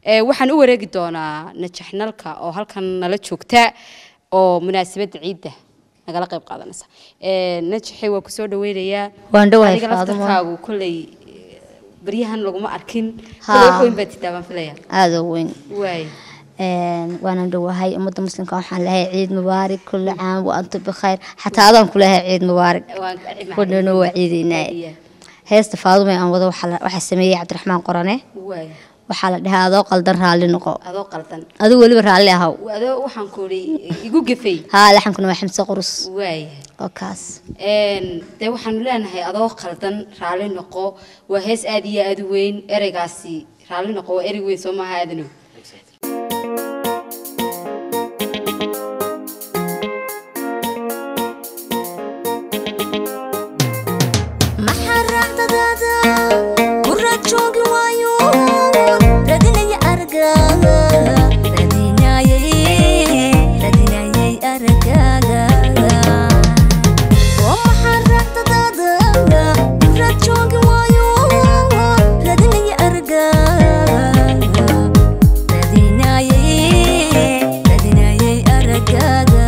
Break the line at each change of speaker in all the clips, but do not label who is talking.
Ee, waxaan u wareegi doonaa najaxnalka oo halkan nala joogta oo munaasabadda ciidda nagala qayb qaadanaysa Ee, najaxi waa kusoo dhaweynayaa
Waan dhawahay,
Adiga
Faadumo.
laftarkaagu kolley eh, baryahan laguma arkin
Haa.
kolley wax weyn baad titaa baan filaya
aada u weyn
waay
Een, waanan dhawahay ummadda muslimka waxaan lehay ciid mubaarak kulli caam wa antum bikhayr xataa adaan ku lehay ciid mubaarak
waan
kudhano waa ciidaynaa
Iya.
heesta faadume aan wado waxaa la- waxaa sameeyey cabdiraxmaan qorane
waay
waxaa la dhahaa adoo qaldan raalli noqo
adoo qaldan
adigu weliba raalli ahaw
adoo waxaan ku idhi igu gefay
haa laxankuna waa xamse qurus
waay
oo kaas
Een, dee waxaanu leenahay adoo qaldan raalli noqo waa hees aad iyo aad u weyn ereygaasi raalli noqo waa erey weyn soo maaha aadanow
maxaa raacdadaada ku raad joogi waayo radinaya aragaaga radinayay radinayay aragaaga oo maxaa raacdadaada ku raad joogi waayo radinaya aragaaga radinayay radinayay aragaaga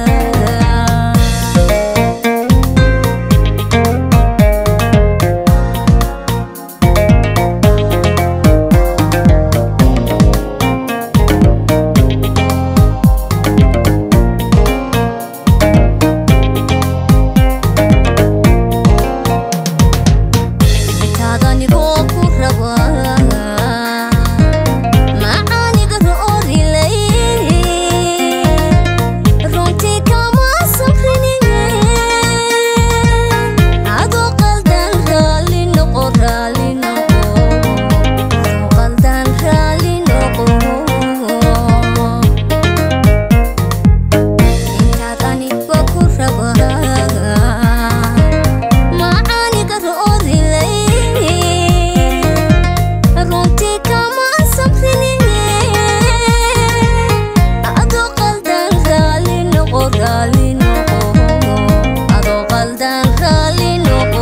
intaadanigo ku raba macaaniga roorilay runtii kama safriniye adoo qaldan raalli noqo raalli noqo adoo qaldan raalli noqo intaad aniga ku raba macaaniga roorilay runtii kama safriniye adoo qaldan raalli noqo raalli noqo adoo qaldan raalli noqo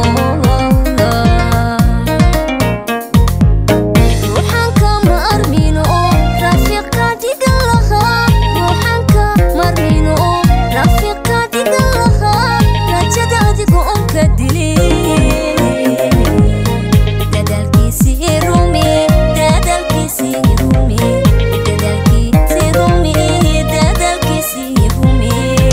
ruuxaan kama armino rafiiq ka dhigan lahaa ruuxaan ka marmino rafiiq ka dhigan lahaa rajada adigo on ka dilin dadaalkiisii rumi dadaalkiisii rumi dadaalkiisii rumi dadaalkiisii rumi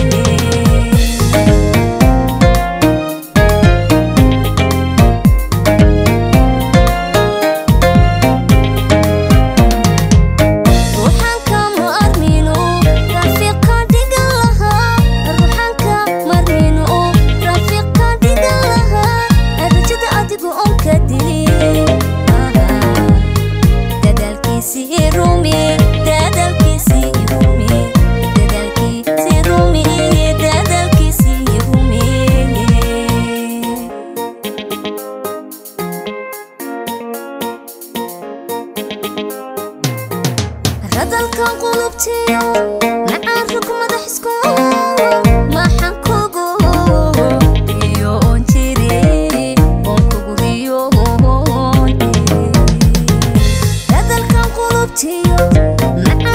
ruuxaan kama armino rafiiq ka dhigan lahaa ruuxaan ka marmino rafiiq ka dhigan lahaa rajada adigo on ka dilin dadaalkiisii rumi dadaalkiisii rumi dadaalkiisii rumi dadaalkiisii rumi radalkan qulubtiyo macaan rug madaxisku maxaan kugu iyo on jiri on kugu riyo radalkan qulubtiyo macaan